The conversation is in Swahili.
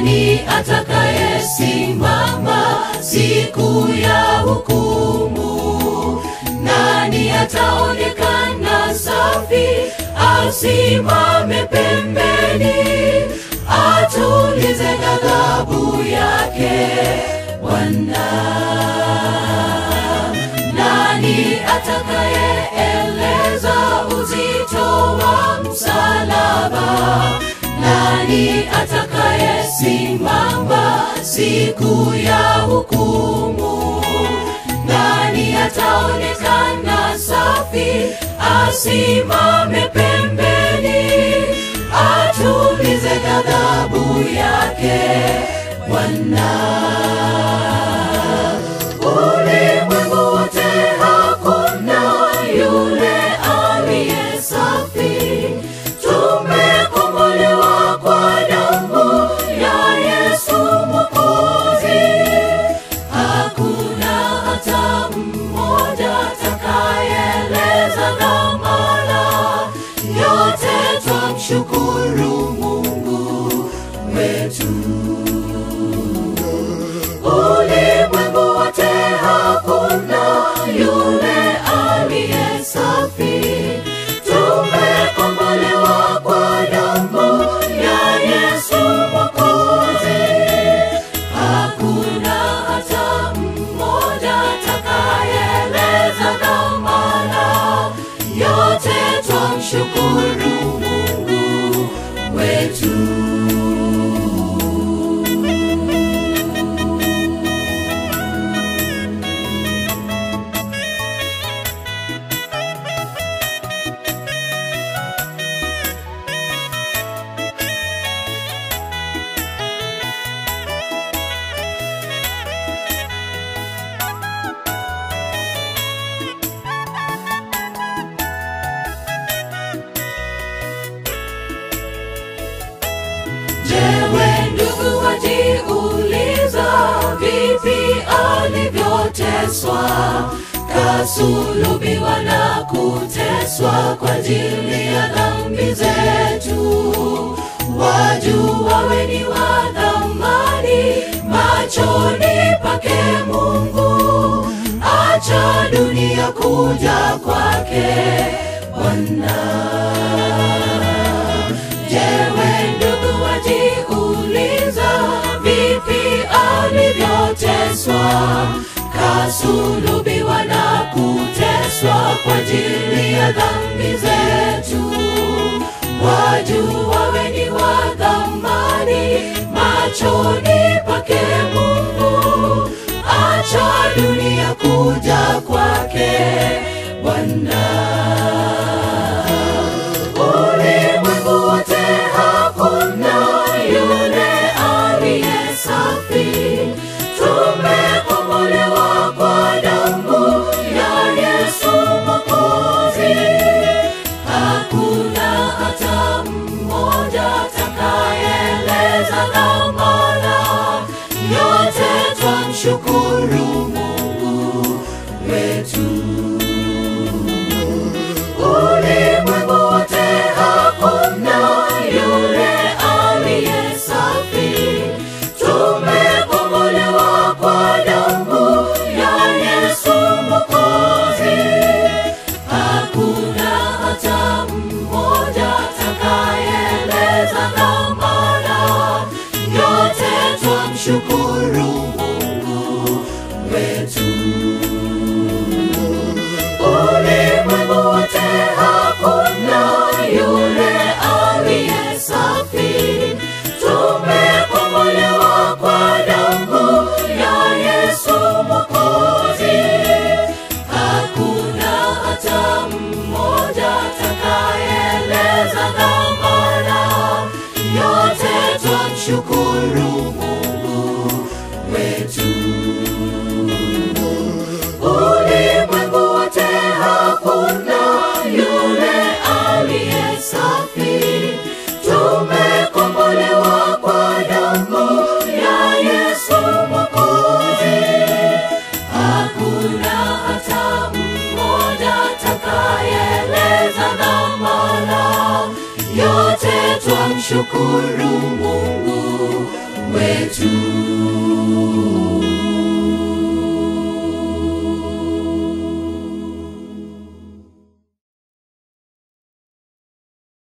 Nani atakayesimama siku ya hukumu? Nani ataonekana safi asimame pembeni, atulize ghadhabu yake Bwana? Nani atakayeeleza uzito wa msalaba? Nani atakayesimama siku ya hukumu? Nani ataonekana safi asimame pembeni, atulize ghadhabu yake Bwana? Ulimwengu wote hakuna yule aliye safi. Tumekombolewa kwa damu ya Yesu Mwokozi. Hakuna hata mmoja atakayeeleza dhamana. Yote twamshukuru Mungu wetu. Ulimwengu wote hakuna yule aliye safi. Tumekombolewa kwa damu ya Yesu Mwokozi. Hakuna hata mmoja atakayeeleza dhamana. Yote twamshukuru Mungu wetu. Jewe ndugu wajiuliza, vipi alivyoteswa, kasulubiwa na kuteswa kwa ajili ya dhambi zetu. Wajua we ni wa thamani machoni pake Mungu, acha dunia kuja kwake Bwana. Jewe ndugu wajiuliza, vipi alivyoteswa, kasulubiwa na kuteswa kwa ajili ya dhambi zetu. Wajua we ni wa thamani machoni pake Mungu, acha dunia kuja kwake Bwana. Ulimwengu wote hakuna yule aliye safi. Tumekombolewa kwa damu ya Yesu Mwokozi. Hakuna hata mmoja atakayeeleza dhamana. Yote twamshukuru Mungu wetu. Ulimwengu wote hakuna yule aliye safi. Tumekombolewa kwa damu ya Yesu Mwokozi. Hakuna hata mmoja atakayeeleza dhamana. Yote twamshukuru Mungu wetu. Ulimwengu wote hakuna yule aliye safi. Tumekombolewa kwa damu ya Yesu Mwokozi. Hakuna hata mmoja atakayeeleza dhamana. Yote twamshukuru Mungu wetu. Ulimwengu wote hakuna yule aliye safi. Tumekombolewa kwa damu ya Yesu Mwokozi. Hakuna hata mmoja atakayeeleza dhamana. Yote twamshukuru Mungu